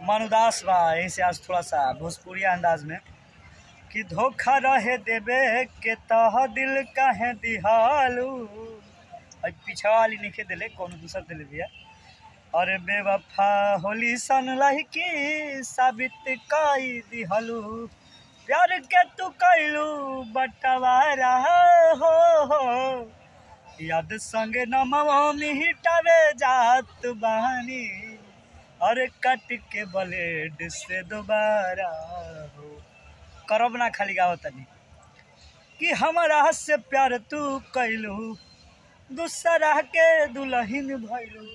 मन उदास बा यहीं से आज थोड़ा सा भोजपुरी अंदाज में कि धोखा रहे देबे के तह दिल काहे दिहालू अब पीछा वाली नहीं दिले कोनो दूसर दिले दिया अरे बेवफा होली सन लहकी साबित कई दिहलू प्यार के तू कैलू बटवारा हो हो याद संगे नमवा मिटावे जात बानी अरे कट के ब्लेड से दोबारा हो करब ना खाली गाओ तनी कि हमारा से प्यार तू कैलू दूसरा के दुल्हन भैलू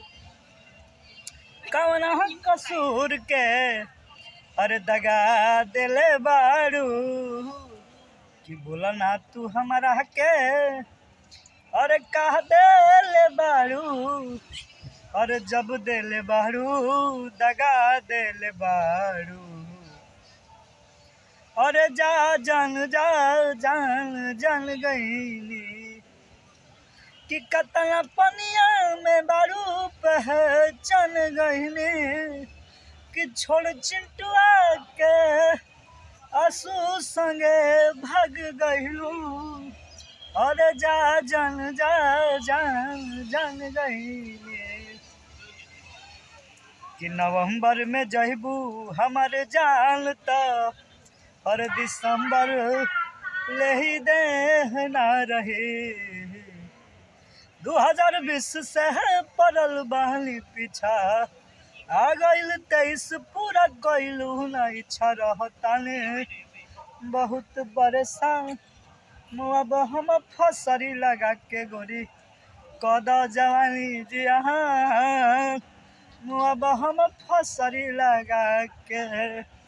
कौन कसूर के अरे दगा दिले बारू कि बोला ना तू हमारा के अरे कह दिले बारू अरे जब दिले बारू दगा दिले बारू अरे जा जान जा जान जान गईली कि कतना पनिया में बारू पहचान गईली कि छोड़ चिंटुआ के आंसू संगे भाग गईलू अरे जा जान जा जान जान गईली कि नवंबर में जहबू हमारे जान तो और दिसंबर ले ही दे ना रहे दू हजार बीस से पड़ल बहली पीछा आ गईल तेईस पूरा गईलू ना इच्छा रहताने बहुत परेशान अब हम फसरी लगा के गोरी कद जवानी जी हाँ अब हम फसरी लगा के